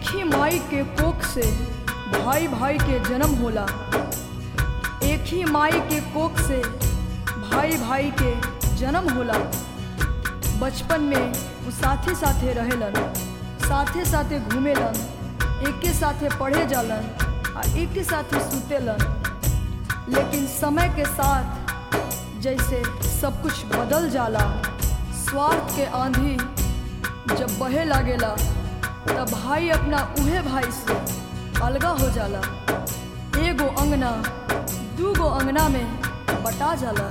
ही माई के कोख से भाई भाई के जन्म होला एक ही माई के कोख से भाई भाई के जन्म होला बचपन में वो साथे साथे रहेलन साथे साथे घूमेलन एके साथे पढ़े जालन आ एके साथे सुतेलन लेकिन समय के साथ जैसे सब कुछ बदल जाला स्वार्थ के आंधी जब बहे लागेला तब भाई अपना उहे भाई से अलगा हो जाला एगो अंगना दूगो अंगना में बटा जाला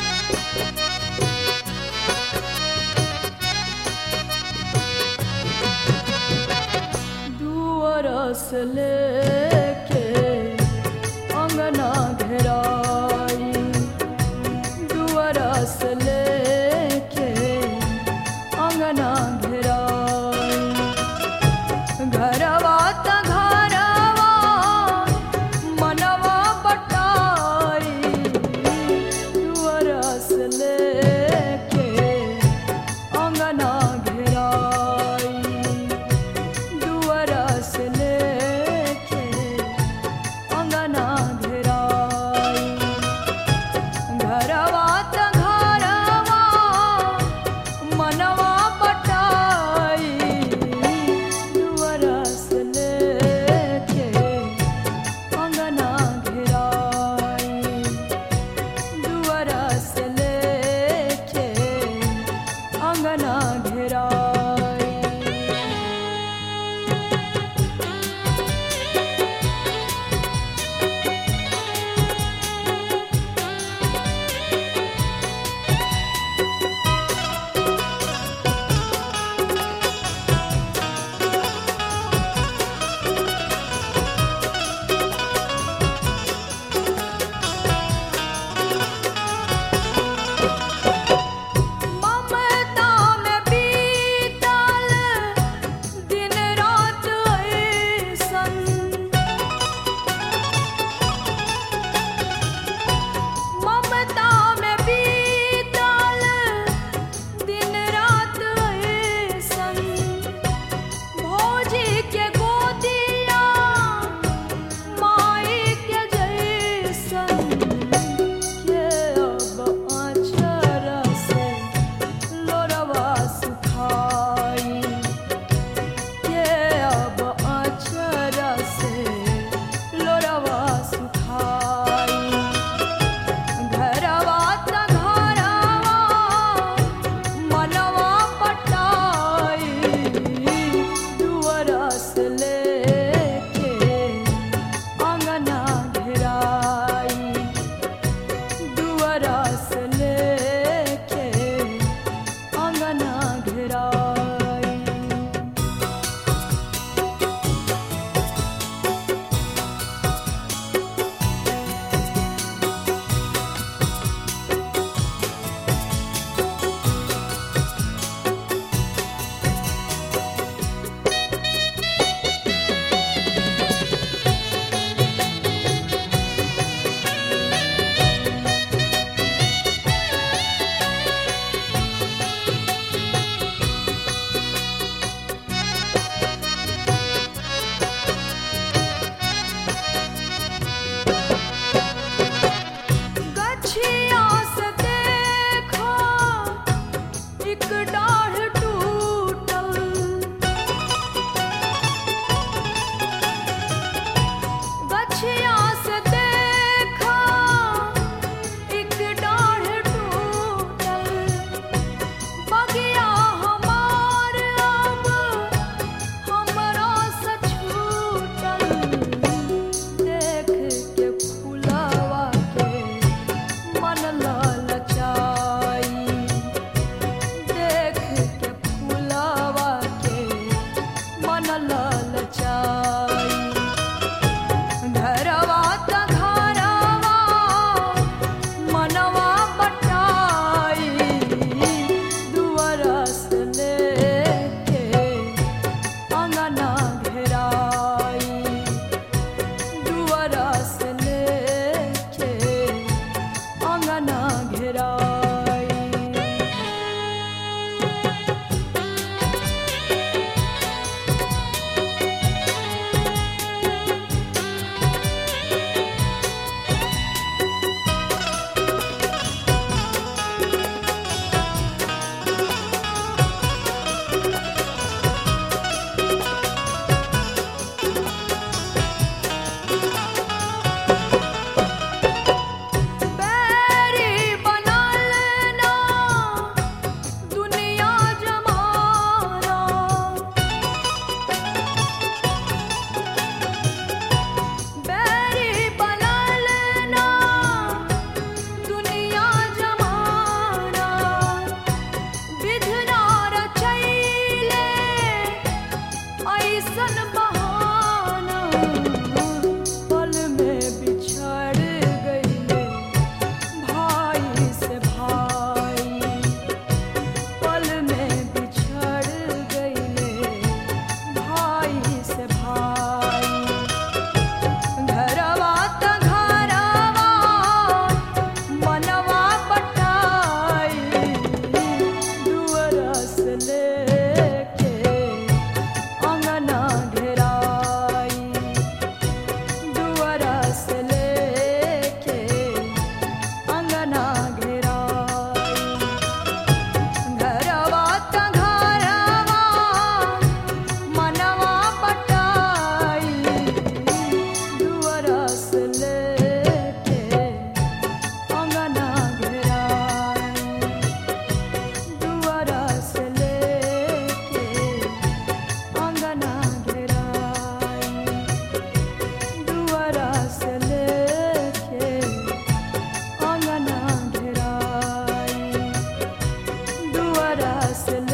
दुअरस लेके अंगना घेराई दुअरस लेके अंगना घेराई घरवा त घरवा मनवा बटाई दुअरस लेके अंगना घेराई दुअरस लेके से